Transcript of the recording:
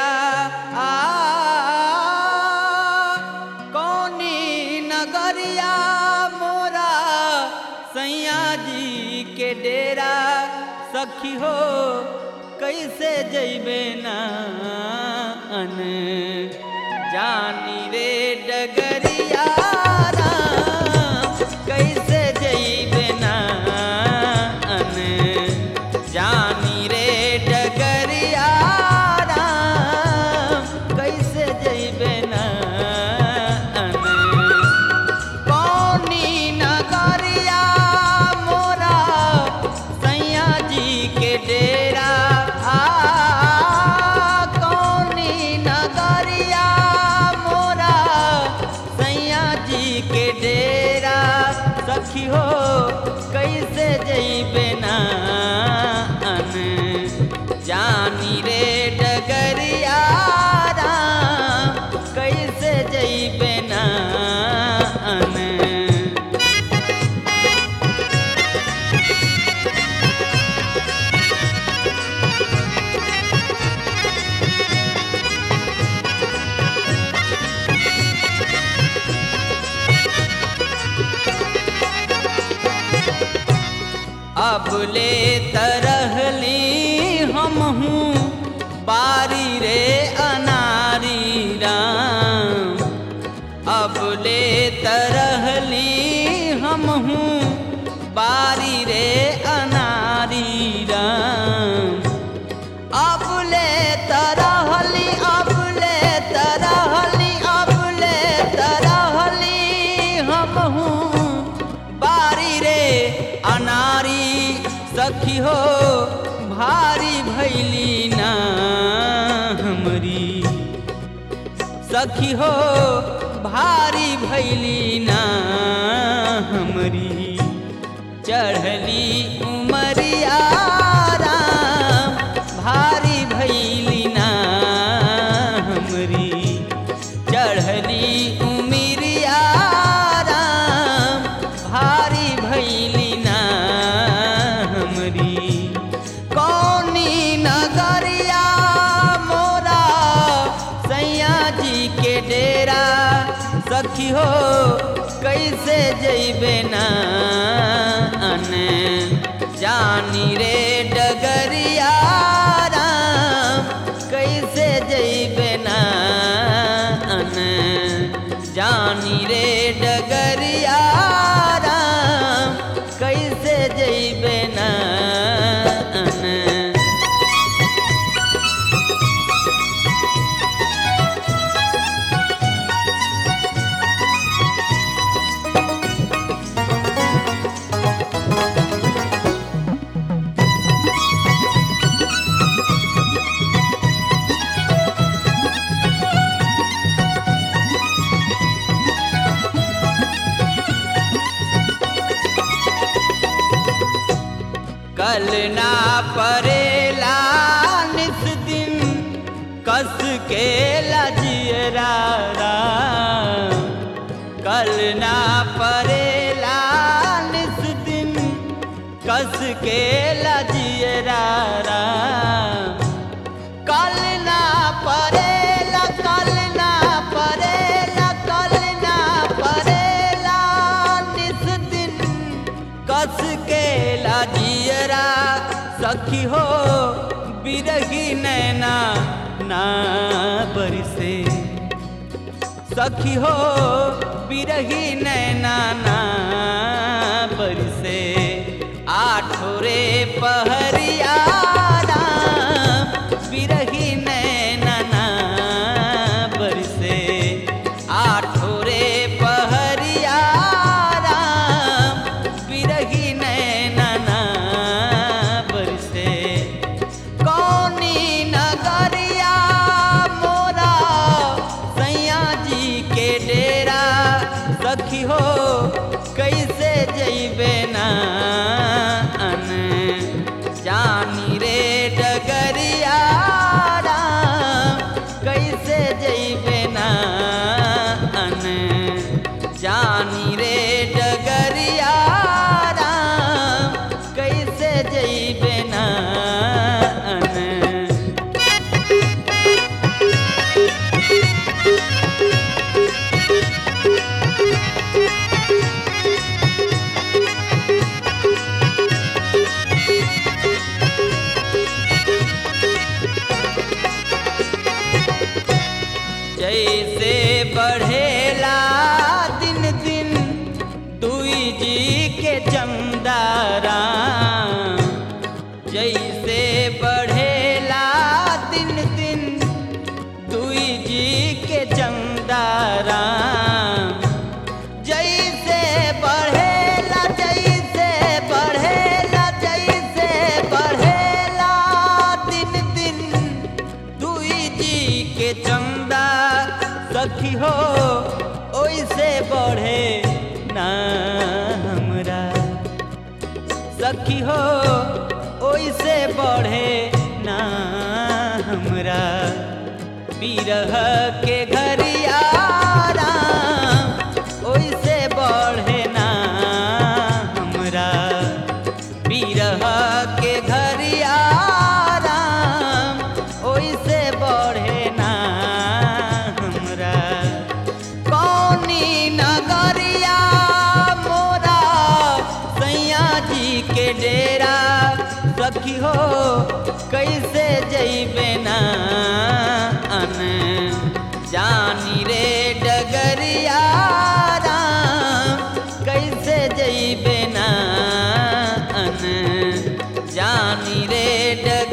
आ कौनी नगरिया मोरा सैया जी के डेरा सखी हो कैसे जैबे ना अन जानी रे डगरिया राम, कैसे जैबे ना अन जानी रे डगरिया राम, कैसे जैबे ना अन कौनी नगरिया मोरा सैया जी के डेरा आ कौनी नगरिया मोरा सैया जी के डेरा सखी हो कैसे जैबे ना अन जानी रे डगरिया राम, कैसे जैबे ना अन अब ले तरहली हम हूँ बारी रे अनारी राम अब ले तरहली हम हूँ बारी रे अनारी राम अब ले तरहली अब ले तरहली अब ले तरहली हम हूँ बारी रे अनारी सखी हो भारी भैली ना हमरी सखी हो भारी भैली ना हमरी चढ़ली उमरिया राम भारी भैली ना हमरी चढ़ली उमरिया राम भारी भैली ना हमरी कौनी नगरिया मोरा सैया जी के डेरा सखी हो कैसे जैबे ना अन जानी रे डगरिया राम कैसे जैबे ना अन जानी रे डगरिया राम कैसे जैबे ना अन कल ना परेला निस दिन कस के लजियरा राम। कल ना परेला निस दिन कस के लजियरा राम। कल ना परेला कल ना परेला कल ना परेला निस दिन कस के लाजियरा सखी हो बिरही नैना ना बरसे सखी हो बिरही नैना ना बरसे आठोरे पहरिया राम, बिरही नैना ना बरसे आठोरे पहरिया राम, बिरही नैना ना बरसे कौनी नगरिया मोरा सैया जी के डेरा सखी हो कैसे जैबे ना अन जानी रे डगरिया राम, कैसे जैबे ना अन जानी रे डगरिया राम, कैसे जैबे ना अन जैसे बढ़ेला दिन दिन दुई जी के चमदारा जैसे बढ़ेला दिन दिन दुई जी के चमदारा जैसे बढ़ेला जैसे बढ़ेला जैसे बढ़ेला दिन दिन दुई जी के चंदा सखी हो ओइसे बढ़े ना हमरा सखी हो ओइसे बढ़े ना हमरा बिरह के घरियारा ओइसे बढ़े ना हमरा बिरह के घरियारा ओइसे बढ़े ना हमरा कौनी नगरिया मोरा सैया जी के डेरा सखी हो कैसे जैबे ना अन जानी रे डगरिया राम कैसे जैबे ना अन जानी रे डग